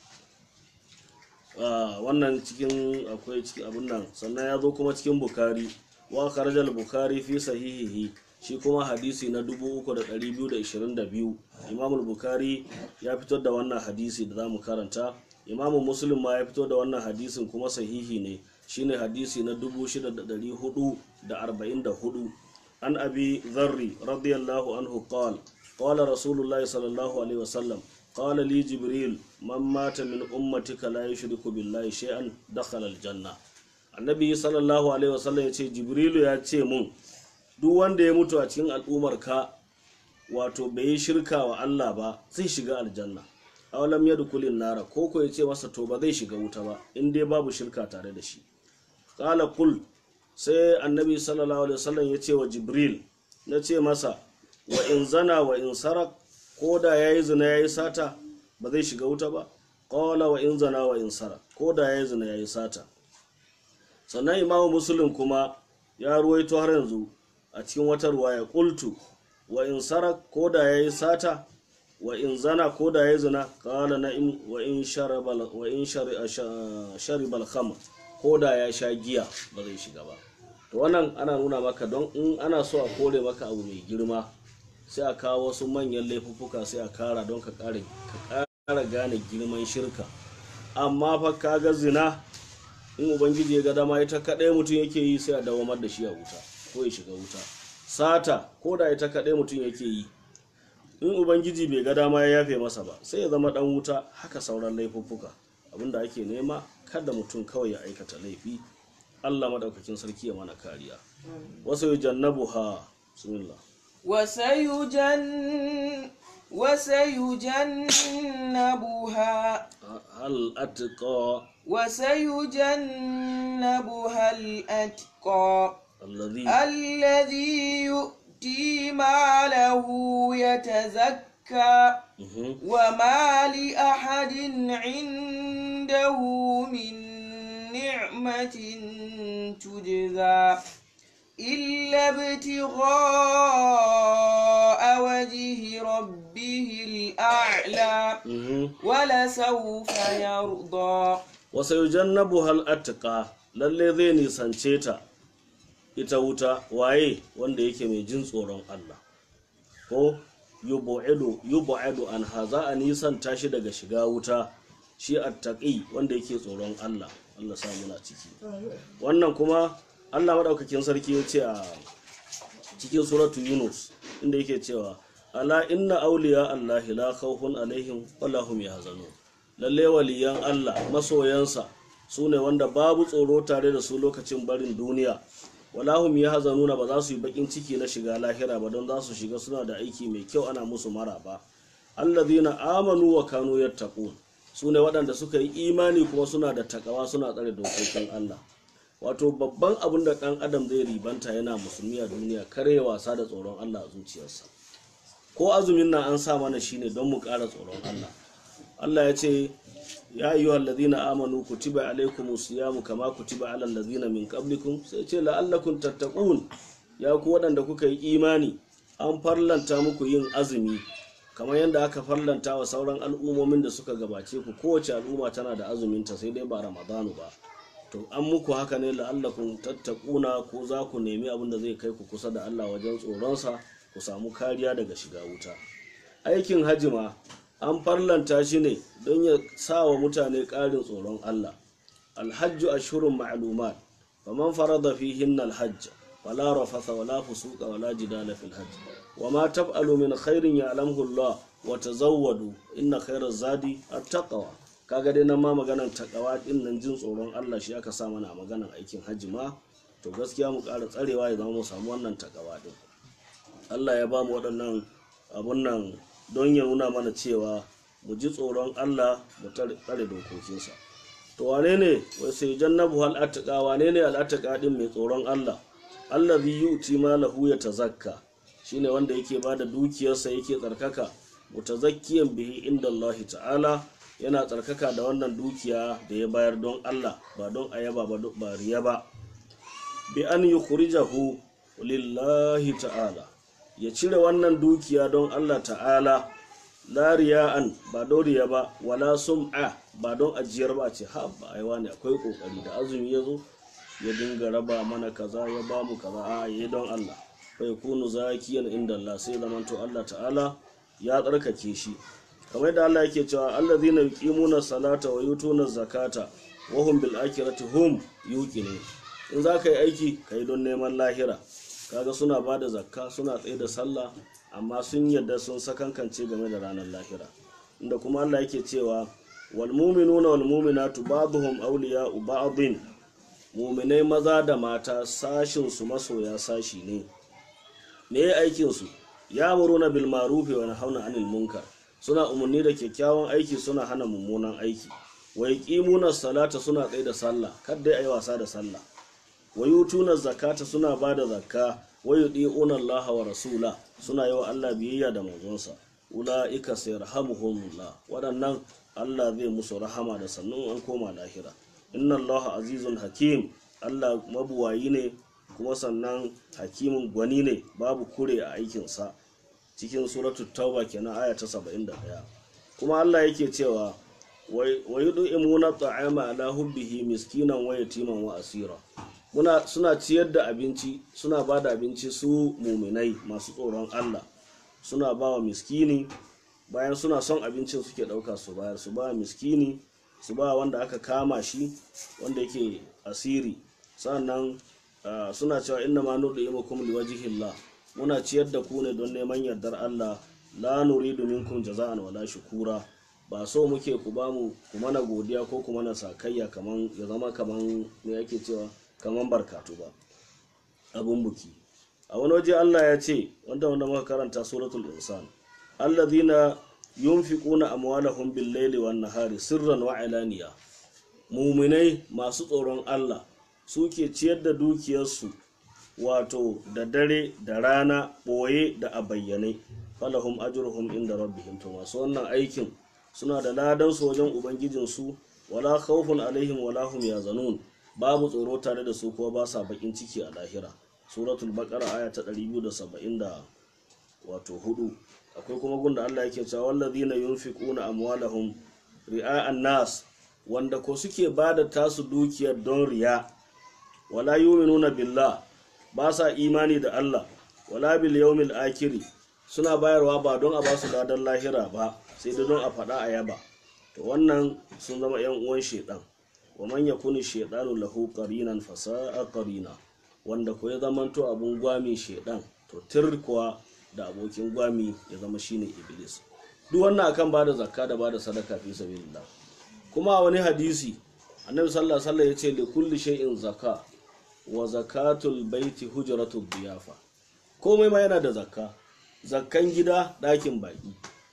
wannan cikin akwai cikin abin nan sannan ya zo kuma cikin bukari wa karjal bukari fi sahihihi shi kuma hadisi na 3222 imamul bukari ya fito da wannan hadisi da za mu karanta imamu muslim ma ya fito da wannan hadisin kuma sahihi ne shine hadisi na 6444 an abi zarri radiyallahu anhu qala qala rasulullahi sallallahu alaihi wasallam قال لي جبريل من مات من أمتك لا يشرك بالله شيئا دخل الجنة النبي صلى الله عليه وسلم yace jibrilu ya ce mun duk wanda ya mutu a cikin al'ummar ka wato bai yi shirka wa Allah ba zai shiga aljanna awalam yadkhulun nara ko ko yace masa to ba zai shiga wuta ba in dai babu shirka tare da shi qala qul sai annabi sallallahu alaihi wasallam ya ce wa jibril na ce masa wa in zana wa in sarak ko da yayi zina yayi sata ba zai shiga wuta ba qala wa in zana wa in sarak ko da yayi zina yayi sata sannan imamu muslim kuma ya ruwaito har yanzu a cikin wata ruwaya qultu wa in sarak ko da yayi sata wa in zana ko da yayi zina qala na'im wa in sharabal wa in sharibal khamr ko da ya sha giya ba zai shiga ba to wannan ana nuna maka don in ana so a kore maka abu mai girma sai a kawo wasu manyan laifuffuka sai a kara don ka kara gane girman shirka amma fa kaga zina in ubangiji ya ga dama ita kaɗai mutum yake yi sai a dawamar da shi a wuta ko ya shiga wuta sata ko da ita kaɗai mutum yake yi in ubangiji bai ga dama ya yafe masa ba sai ya zama ɗan wuta haka sauran laifuffuka abinda ake nema kada mutum kawai ya aikata laifi allah maɗaukakin sarki ya mana kariya wasu yi jannabu ha bismillah وسيجن وسيجنبها hal atqa وسيجنبها الأتقى alladhi الذي يؤتي ماله يتزكى Mhm. وما لأحد عنده من نعمة تجزى إلا ابتغاء وجه ربه الأعلى Mhm. ولسوف يرضى wasu yujannabu hal atqa lalle zai nisance ta ita wuta waye wanda yake mai jin tsoron Allah ko yubu'idu yubu'idu an haza a nisan tashi daga shiga wuta shi attaqi wanda yake tsoron Allah Allah sa muna ciki wannan kuma Allah madaukakin sarki ya ce a cikin suratu Yunus inda yake cewa ala inna awliya Allah la khawfun alaihim wala hum yahzanun lalle waliyan Allah masoyansa su ne wanda babu tsoro tare da su lokacin barin duniya wala hum yahzanuna ba za su yi bakin ciki na shiga lahira ba don za su shiga suna da aiki mai kyau ana musu maraba allazina amanu wa kanu yattaqun su ne waɗanda suka yi imani kuma suna da takawa suna tsare dokokin Allah wato babban abin da ɗan adam zai ribanta yana musulmi a duniya kare wasa da tsoron Allah a zuciyarsa ko azumin nan an sa mana shine don mu ƙara tsoron Allah Allah ya ce ya ayyuha allazina amanu kutiba alaykumus siyamu kama kutiba alal ladzina min qablikum sai ce la'allakum tattaqun ya ku waɗanda kuka yi imani an farlanta muku yin azumi kamar yadda aka farlanta wa sauran al'ummomin da suka gabace ku kowace al'umma tana da azuminta sai dai ba ramadanu ba to an muku haka ne la'allakum tattaquna ko za ku nemi abin da zai kai ku kusa da Allah wajen tsoronsa ku samu kariya daga shiga wuta aikin hajji ma an farlanta shi ne don ya sa wa mutane ƙarin tsoron Allah alhajju ashhurun ma'lumat faman farada fihin alhajj wala rafatha wala fusuqa wala jidala fil hajj wama taf'alu min khairin ya'lamuhu Allah wa tazawwadu inna khairaz zadi at-taqwa kaga dai nan ma maganar takawa din nan jin tsoron Allah shi aka sa mana a maganar aikin hajji ma to gaskiya mu ƙara tsarewa ya zama mu samu wannan takawa din Allah ya ba mu waɗannan abun nan don ya nuna mana cewa mu ji tsoron Allah mu tare tsare dokokinsa to wane ne wai sai jannabu hal atqa wane ne al atqa din mai tsoron Allah allazi yu'ti malahu yatazakka shine wanda yake bada dukiyarsa yake tsarkaka mutazakkiyan bihi inda Allah ta'ala yana tsarkaka da wannan dukiya da ya bayar don Allah ba don ayaba ba ba riya ba bi an yukhrijahu lillahi ta'ala ya cire wannan dukiya don Allah ta'ala la riya'an ba don riya ba wala sum'a ba don ajiyar ba ce ha ba ai wani akwai kokari da azumi ya zo ya dinga raba mana kaza ya ba mu kaza a yi don Allah fa yakunu zakiyan inda Allah sai zamanto Allah ta'ala ya tsarkake shi kamar yadda Allah yake cewa allazina yuqimuna salata wa yutuna zakata wa hum bil akhirati hum yuqinun in za ka yi aiki ka yi don neman lahira kaga suna ba da zakka suna tsaye da sallah amma sun yadda sun sakankance game da ranar lahira inda kuma Allah yake cewa wal mu'minuna wal mu'minatu ba'dhum awliya'u ba'dhin mu'minai maza da mata sashin su masoya sashi ne me aikin su ya'muruna bil ma'ruf wa yanhauna 'anil munkar suna umarni da kyakkyawan aiki suna hana mummunan aiki wa yuqimuna salata suna tsaye da sallah kada ayi wasa da sallah wa yutuna zakata suna ba da zakka wa yudi'una Allah wa rasula suna yi wa Allah biyayya da manzonsa ula'ika sayarhamuhumullah waɗannan Allah zai musu rahama da sannan an koma lahira inna Allah azizun hakim Allah mabuwayi ne kuma sannan hakimin gwani ne babu kure a aikinsa cikin suratul tauba kenan aya ta 71 kuma Allah yake cewa wa yud'imuna ta'ama ala hubbihi miskinan wa yatiman wa asira muna suna ciyar da abinci suna ba da abinci su muminai masu tsoron Allah suna ba wa miskini bayan suna son abincin suke ɗauka su bayar su ba miskini su ba wanda aka kama shi wanda yake asiri sannan uh, suna cewa inna ma nudu imakum liwajhillah muna ciyar da ku ne don neman yardar Allah la nuridu minkum jaza'an wala shukura ba so muke ku ba mu ku mana godiya ko ku mana sakayya kaman ya zama kaman me yake cewa kaman barkatu ba abun buki a wani waje Allah ya ce wanda wanda muka karanta suratul insan alladhina yunfiquna amwalahum bil-laili wan-nahari sirran wa alaniya muminai masu tsoron Allah suke ciyar da dukiyarsu wato da dare da rana boye da a bayyane falahum ajruhum inda rabbihim to masu wannan aikin suna da ladan su wajen ubangijinsu wala khawfun alaihim wala hum yazanun babu tsoro tare da su kuma ba sa bakin ciki a lahira suratul baqara aya ta 270 da wato hudu akwai kuma gunda Allah yake cewa wallazina yunfiquna amwalahum ri'a'an nas wanda ko suke bada tasu dukiyar don riya wala yu'minuna billah ba sa imani da Allah wala bil yawmil akhir suna bayarwa ba don a ba su ladan lahira ba sai da don a faɗa a yaba to wannan sun zama yan uwan shedan wa man yakuni shedanu lahu qarinan fasa'a qarina wanda ko ya zamanto abun gwami shedan to tir kuwa da abokin gwami ya zama shine iblis duk wannan akan bada zakka da bada sadaka fi sabilillah kuma a wani hadisi annabi sallallahu alaihi wasallam yace li kulli shay'in zakka wa zakatul baiti hujratud diyafa komai ma yana da zakka zakkan gida ɗakin baki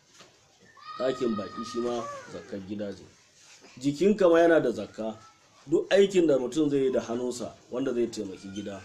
ɗakin baki shi ma zakkan gida ce jikinka ma yana da zakka duk aikin da mutum zai yi da hannunsa wanda zai taimaki gida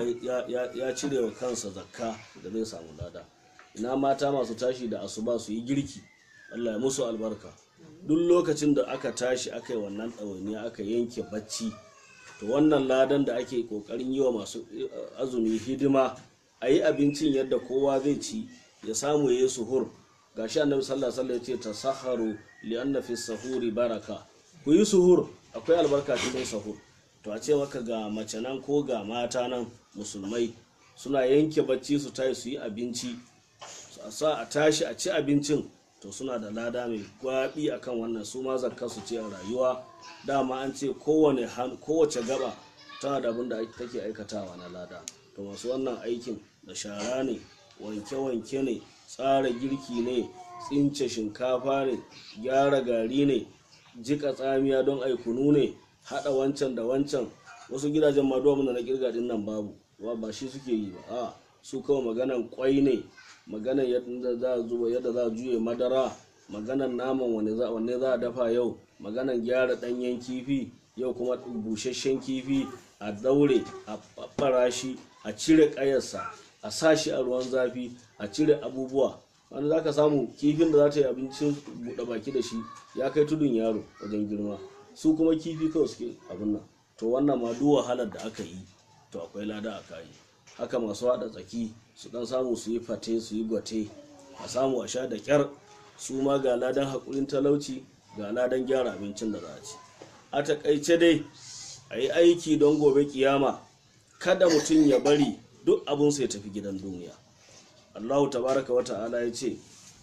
ya cire wa kansa zakka da zai samu lada ina mata masu tashi da asuba su yi girki allah ya musu albarka duk lokacin da aka tashi aka yi wannan ɗawainiya aka yanke bacci to wannan ladan da ake ƙoƙarin yi wa masu azumi hidima a yi abincin yadda kowa zai ci ya samu ya yi suhur gashi annabi sallallahu alaihi ya ce ta saharu li anna fi sahuri baraka ku yi suhur akwai albarka cikin sahur to a ce maka ga mace nan ko ga mata nan musulmai suna yanke bacci su tayi su yi abinci a sa a tashi a ci abincin to suna da lada mai gwabi akan wannan su ma zakka su ce a rayuwa dama an ce kowane kowace gaba tana da abin da take aikatawa na lada to masu wannan aikin da shara ne wanke-wanke ne tsara girki ne tsince shinkafa ne gyara gari ne jika tsamiya don aikunu ne hada wancan da wancan wasu gidajen ma duwa na kirga din nan babu ba shi suke yi ba a su kawai maganan kwai ne maganan yadda za a zuba yadda za a juye madara maganan naman wanne za a dafa yau maganan gyara danyen kifi yau kuma busasshen kifi a daure a fara shi a cire kayarsa a sa shi a ruwan zafi a cire abubuwa wanda za ka samu kifin da za ta yi abincin buɗe baki da shi ya kai tudun yaro wajen girma su kuma kifi kawai suke abin nan to wannan ma duk wahalar da aka yi to akwai lada a kayi haka masu haɗa tsaki su dan samu su yi fate su yi gwate a samu a sha da kyar su ma ga ladan haƙurin talauci ga ladan gyara abincin da za a ci a takaice dai a yi aiki don gobe kiyama kada mutum ya bari duk abin ya tafi gidan duniya allahu tabaraka wa ta'ala ya ce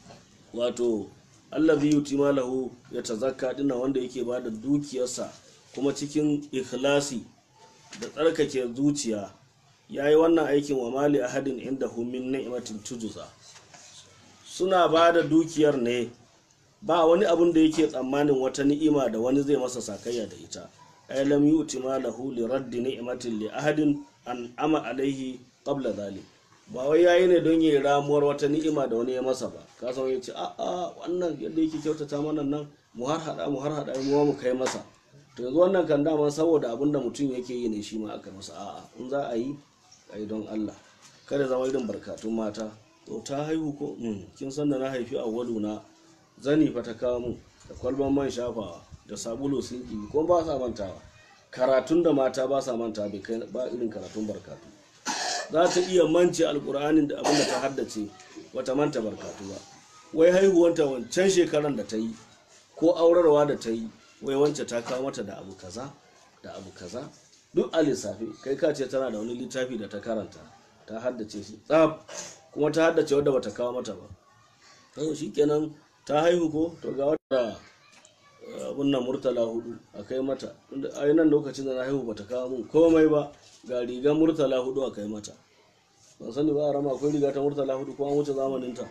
wato allazi yuti malahu ya tazakka dina wanda yake ba da dukiyarsa kuma cikin ikhlasi da tsarkake zuciya ya yi wannan aikin wa mali ahadin inda min ni'matin tujuza suna ba da dukiyar ne ba wani abun da yake tsammanin wata ni'ima da wani zai masa sakayya da ita ay lam yuti malahu li raddi ni'matin li ahadin an ama alaihi qabla dhalik ba wai yayi ne don yi ramuwar wata ni'ima da wani ya masa ba ka san yace a a wannan yadda yake kyautata mana nan mu har hada mu har hada mu mu kai masa to yanzu wannan kan dama saboda abin da mutum yake yi ne shi ma aka masa a'a in za a yi a yi don Allah kada zama irin barkatun mata to ta haihu ko Mm, kin san da na haifi awwalu na zani fa ta kawo mun da kwalban man shafawa da sabulu sun ɗibi ko ba sa mantawa karatun da mata ba sa manta bai kai ba irin karatun barkatu za ta iya mance alkur'anin da abin da ta haddace wata manta barkatu ba wai haihuwanta wancan shekaran da ta yi ko aurarwa da ta yi wai wance ta kawo mata da abu kaza da abu kaza duk a lissafi kai ka ce tana da wani littafi da ta karanta ta haddace shi tsaf kuma ta haddace wadda bata kawo mata ba to shikenan ta haihu ko to ga wata abun nan murtala hudu a kai mata tunda a nan lokacin da na haihu bata kawo mun komai ba ga rigar murtala hudu a kai mata ban sani ba a rama akwai riga ta murtala hudu ko an wuce zamanin ta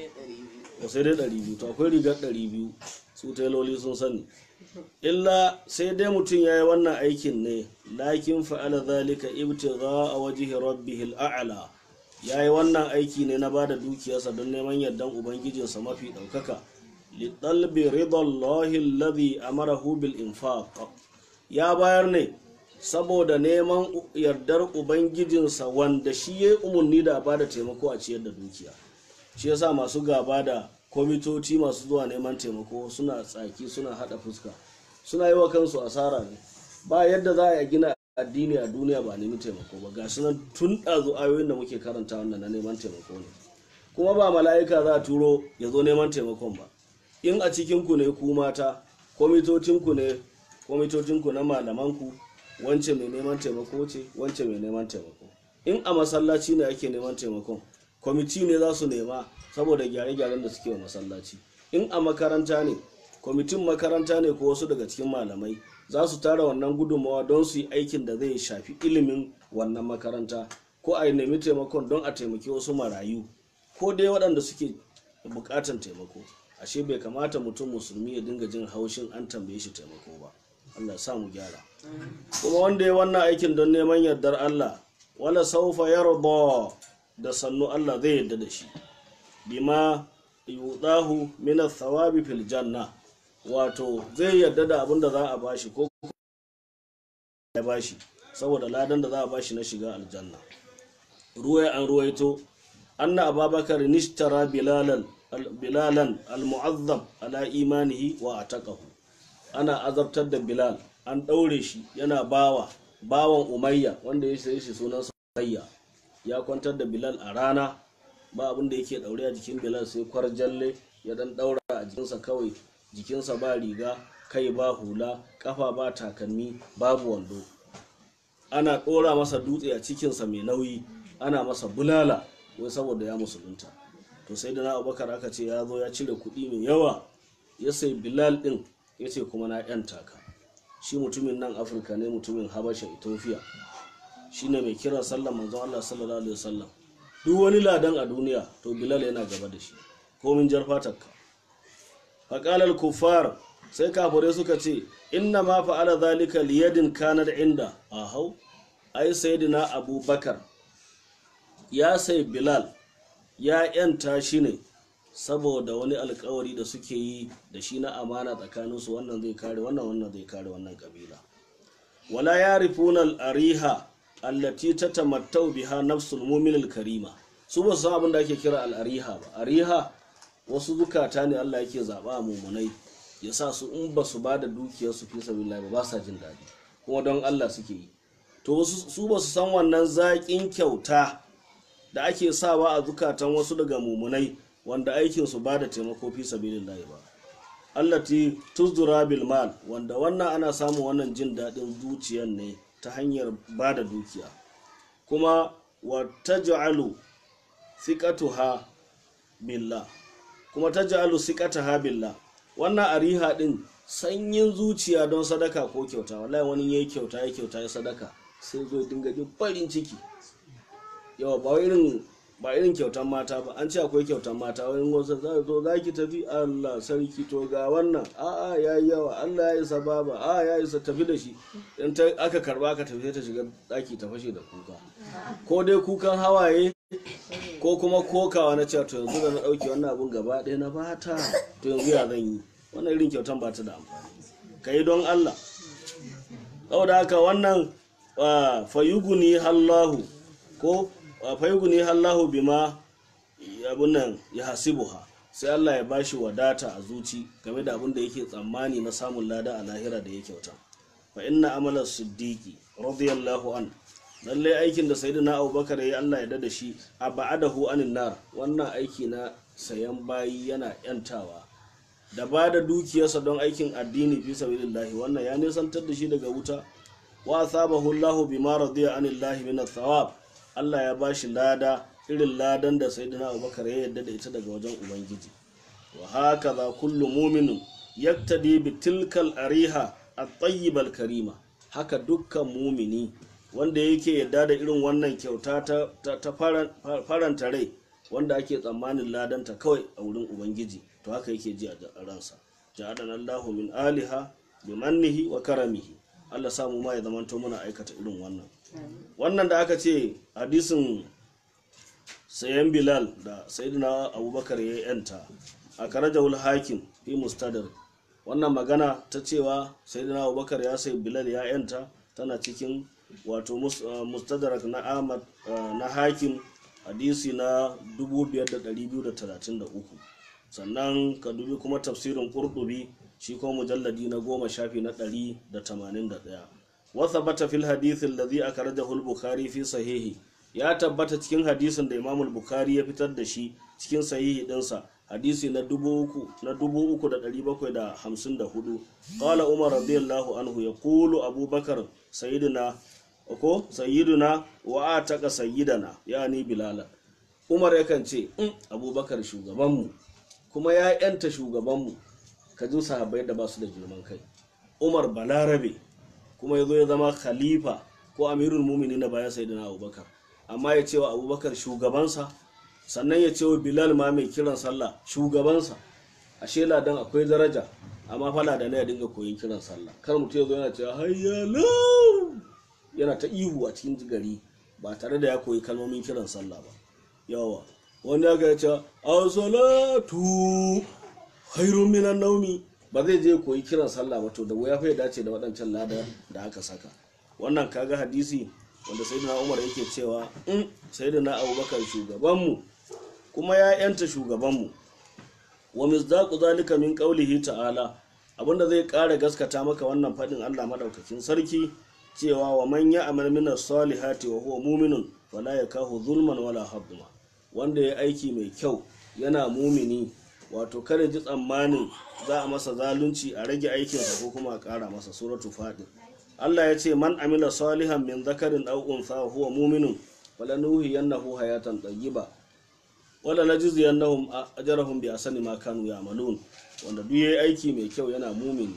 ba sai dai ɗari biyu to akwai rigar ɗari biyu su tailoli sun sani illa sai dai mutum ya yi wannan aikin ne lakin fa'ala zalika ibtigha a wajihi rabbihil a'la ya yi wannan aiki ne na bada dukiyarsa don neman yardan ubangijinsa mafi ɗaukaka liɗalbi ridallahi alladhi amarahu bil infaq ya bayar ne saboda neman yardar ubangijinsa wanda shi ya yi umarni da ba da taimako a ciyar da dukiya shi yasa masu gaba da kwamitoci masu zuwa neman taimako suna tsaki suna hada fuska suna yi wa kansu asara ne ba yadda za a gina addini a duniya ba nemi taimako ba ga nan tun ɗazu ayoyin da muke karanta wannan na neman taimako ne kuma ba mala'ika za a turo ya zo neman taimakon ba in a cikinku ne ku mata kwamitocinku ne kwamitocinku na malamanku wance mai neman taimako ce wance mai neman taimako in a masallaci ne ake neman taimakon kwamiti ne za su nema saboda gyare-gyaren da suke wa masallaci in a makaranta ne kwamitin makaranta ne ko wasu daga cikin malamai za su tara wannan gudunmawa don su yi aikin da zai shafi ilimin wannan makaranta ko a nemi taimakon don a taimaki wasu marayu ko dai waɗanda suke buƙatan taimako ashe bai kamata mutum musulmi ya dinga jin haushin an tambaye shi taimako ba allah sa mu gyara kuma wanda ya wannan aikin don neman yardar allah wala saufa yarda da sannu allah zai yarda da shi bima yudahu min thawabi fil janna wato zai yarda da abin da za a bashi ko ya bashi saboda ladan da za a bashi na shiga aljanna ruwaya an ruwaito anna ababakar nishtara bilalan bilalan almu'azzab ala imanihi wa ataqahu ana azabtar da bilal an ɗaure shi yana bawa bawan umayya wanda ya sayi shi sunan umayya ya kwantar da bilal a rana ba abin da yake ɗaure a jikin bilal sai kwarjalle ya dan ɗaura a jikinsa kawai jikinsa ba riga kai ba hula kafa ba takalmi babu wando ana ɗora masa dutse a cikinsa mai nauyi ana masa bulala wai saboda ya musulunta to sai da na abubakar aka ce ya zo ya cire kuɗi mai yawa ya sai bilal ɗin ya ce kuma na yan taka shi mutumin nan afirka ne mutumin habasha ethiopia shi ne mai kiran sallan manzon allah sallallahu alaihi wasallam duk wani ladan a duniya to bilal yana gaba da shi komin jar fatarka faƙalar kuffar sai kafirai suka ce inna ma fa'ala zalika liyadin kanar inda a hau ai sayyidina abubakar ya sai bilal ya yanta shi ne saboda wani alkawari da suke yi da shi na amana tsakaninsu wannan zai kare wannan wannan zai kare wannan kabila wala ya rifuna al'ariha allati ta tamattau biha nafsul mumin karima su ba su san abin da ake kira al'ariha ba ariha wasu zukata ne Allah yake zaɓa a mummunai ya sa su in ba su ba da dukiyarsu fi sabilillah ba ba sa jin daɗi kuma don Allah suke yi to su ba su san wannan zaƙin kyauta da ake sawa a zukatan wasu daga mummunai wanda aikin su ba da taimako fi sabilillah ba allati tuzdura bil mal wanda wannan ana samun wannan jin daɗin zuciyar ne ta hanyar ba da dukiya kuma wa taj'alu thiqatuha billah kuma taj'alu thiqataha billah wannan ariha din sanyin zuciya don sadaka ko kyauta wallahi wani yayi kyauta ya kyauta ya sadaka sai zo dinga jin farin ciki yawa ba irin ba irin kyautan mata ba an ce akwai kyautan mata wani wasu za zo za ki tafi Allah sarki to ga wannan a'a ya yi yawa Allah ya isa baba a ya isa tafi da shi in ta aka karba aka tafi ta shiga daki ta fashe da kuka ko dai kukan hawaye ko kuma kokawa na cewa to yanzu da na dauke wannan abun gaba ɗaya na bata to yanzu ya zan yi wannan irin kyautan ba ta da amfani ka yi don Allah saboda haka wannan fayuguni hallahu ko fayuguni hallahu bima abun nan ya hasibuha sai Allah ya bashi wadata a zuci game da abin da yake tsammani na samun lada a lahira da ya kyauta fa inna amalar siddiqi radiyallahu an lalle aikin da sayyidina abubakar ya yi Allah ya dada shi a ba'adahu anin nar wannan aiki na sayan bayi yana yantawa da ba da dukiyarsa don aikin addini fi sabilillahi wannan ya nisantar da shi daga wuta wa asabahu Allahu bima radiya anillahi min thawab Allah ya bashi lada irin ladan da sayyidina Abubakar ya yarda da ita daga wajen ubangiji wa hakaza kullu mu'minin yaktadi bi tilkal ariha at-tayyib al-karima haka dukkan mumini wanda yake yarda da irin wannan kyauta ta, ta, ta faranta rai wanda ake tsammanin ladanta kawai a wurin ubangiji to haka yake ji a ransa ja'adan Allahu min aliha bi mannihi wa karamihi Allah samu ma ya zamanto muna aikata irin wannan wannan da aka ce hadisin sayan bilal da sayyidina abubakar ya yanta a karajawul hakim fi mustadar wannan magana ta cewa sayyidina abubakar ya sayi bilal ya yanta tana cikin wato mustadrak na ahmad na hakim hadisi na 5233 sannan ka dubi kuma tafsirin qurtubi shi kuma mujalladi na goma shafi na 181 wasa bata fil hadithin ladhi akhrajahu al-bukhari fi sahihi ya tabbata cikin hadisin da imamul bukhari ya fitar da shi cikin sahihi dinsa hadisi na 3754 qala umar radiyallahu anhu yaqulu abubakar sayyidina ko sayyiduna wa ataka sayyidana yani bilal umar yakan ce in abubakar shugabanmu kuma ya yanta shugabanmu ka ji sahabbai da ba su da girman kai umar balarabe kuma ya zo ya zama khalifa ko amirul mumini na bayan sayyidina abubakar amma ya ce wa abubakar shugabansa sannan ya ce wa bilal ma mai kiran sallah shugabansa ashe ladan akwai daraja amma fala da na ya dinga koyin kiran sallah kar mutum ya zo yana cewa hayyalo yana ta ihu a cikin gari ba tare da ya koyi kalmomin kiran sallah ba yawa wani ya ga ce as-salatu khairun minan naumi ba zai je koyi kiran sallah ba to da wuya fa ya dace da waɗancan lada da aka saka wannan kaga hadisi wanda sayyidina Umar yake cewa in sayyidina Abubakar shugabanmu kuma ya yanta shugabanmu wa misdaqu zalika min qawlihi ta'ala abinda zai ƙara gaskata maka wannan fadin Allah madaukakin sarki cewa wa man ya'mal min as-salihati wa huwa mu'minun fala yakahu zulman wala hadma wanda ya aiki mai kyau yana mumini wato kada ji tsammanin za a masa zalunci a rage aikinsa ko kuma a ƙara masa suratu fadin Allah ya ce man amila salihan min zakarin aw untha wa huwa mu'minun falanuhiyannahu hayatan tayyiba wala najziyannahum ajrahum bi asani ma kanu ya'malun wanda duk yayi aiki mai kyau yana mumini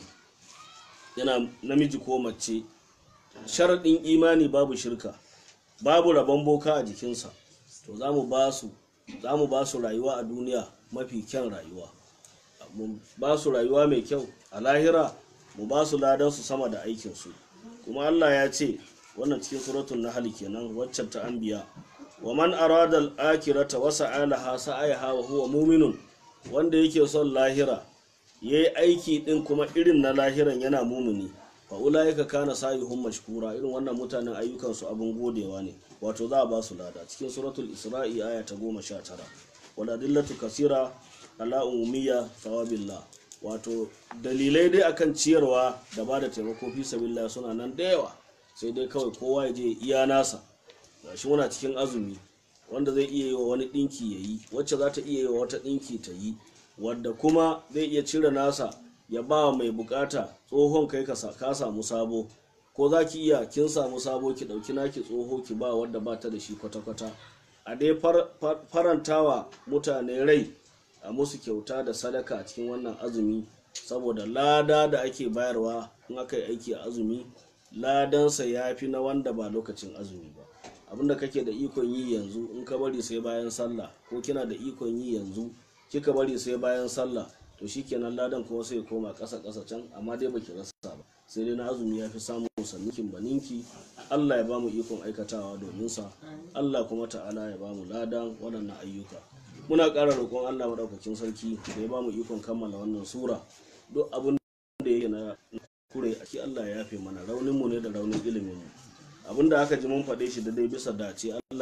yana namiji ko mace sharadin imani babu shirka babu rabon boka a jikinsa to za mu ba su za mu ba su rayuwa a duniya mafi kyan rayuwa mu ba su rayuwa mai kyau a lahira mu ba su ladan su sama da aikinsu kuma Allah ya ce wannan cikin suratul nahl kenan waccan ta anbiya wa man arada al-akhirata wa sa'alaha sa'ayaha wa huwa mu'minun wanda yake son lahira yayi aiki din kuma irin na lahiran yana mumuni fa ulaika kana sayuhum mashkura irin wannan mutanen ayyukan su abun godewa ne wato za a ba su lada cikin suratul isra'i aya ta 19 wal adillatu kasira ala umumiyya thawabillah wato dalilai dai akan ciyarwa da ba da taimako fi sabilillah suna nan da yawa sai dai kawai kowa ya je iya nasa gashi muna cikin azumi wanda zai iya yi wa wani dinki ya yi wacce za ta iya yi wa wata dinki ta yi wadda kuma zai iya cire nasa ya ba wa mai bukata tsohon kai ka samu sabo ko za ki iya kin samu sabo ki dauki naki tsoho ki ba wadda ba ta da shi kwata-kwata a dai farantawa mutane rai a musu kyauta da sadaka a cikin wannan azumi saboda lada da ake bayarwa in aka yi aiki a azumi ladansa ya fi na wanda ba lokacin azumi ba abinda kake da ikon yi yanzu in ka bari sai bayan sallah ko kina da ikon yi yanzu kika bari sai bayan sallah to shikenan ladan kuma sai koma ƙasa ƙasa can amma dai baki rasa ba sai dai na azumi ya fi samun sannikin baninki Allah ya ba mu ikon aikatawa domin sa Allah kuma ta'ala ya ba mu ladan waɗannan ayyuka muna ƙara roƙon Allah maɗaukakin sarki da ya ba mu ikon kammala wannan sura duk abin da yake na kure ake Allah ya yafe mana raunin mu ne da raunin ilimin mu abin da aka ji mun faɗe shi da dai bisa dace Allah ne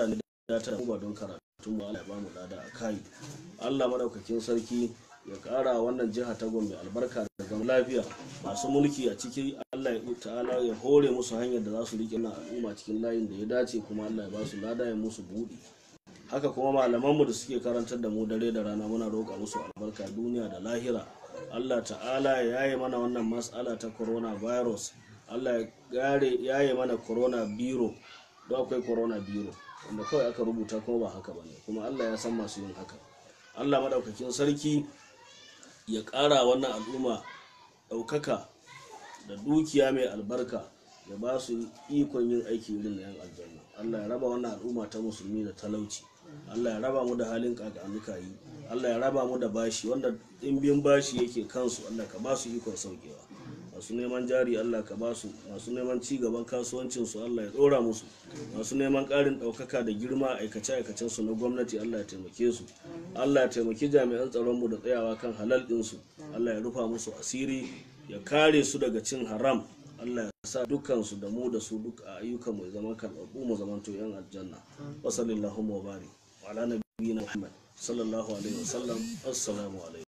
ya ta ba don karatu mu Allah ya bamu lada a kai Allah madaukakin sarki ya kara wannan jiha ta Gombe albarka da zaman lafiya masu mulki a ciki Allah ya ta'ala ya hore musu hanyar da za su rike na al'umma cikin layin da ya dace kuma Allah ya ba su lada ya musu buɗi haka kuma malamanmu da suke karantar da mu dare da rana muna roƙa musu albarka duniya da lahira Allah ta'ala ya yaye mana wannan matsala ta coronavirus Allah ya gare yaye mana corona biro don akwai corona biro wanda kawai aka rubuta kuma ba haka bane kuma Allah ya san masu yin haka Allah madaukakin sarki ya ƙara wannan al'umma ɗaukaka da dukiya mai albarka ya ba su ikon yin aiki irin na yan aljanna Allah ya raba wannan al'umma ta musulmi da talauci Allah ya raba mu da halin kakanuka yi Allah ya raba mu da bashi wanda ɗimbin bashi yake kansu Allah ka ba su ikon saukewa masu neman jari Allah ka ba su masu neman ci gaban kasuwancin su Allah ya ɗora musu masu neman ƙarin ɗaukaka da girma a aikace aikacen su na gwamnati Allah ya taimake su Allah ya taimaki jami'an tsaron mu da tsayawa kan halal ɗin su Allah ya rufa musu asiri ya kare su daga cin haram Allah ya sa dukkansu da mu da su duk a ayyukan mu zama karɓaɓɓu mu zaman to yan aljanna wa sallallahu wa bari wa ala nabiyina Muhammad sallallahu alaihi wa sallam assalamu alaikum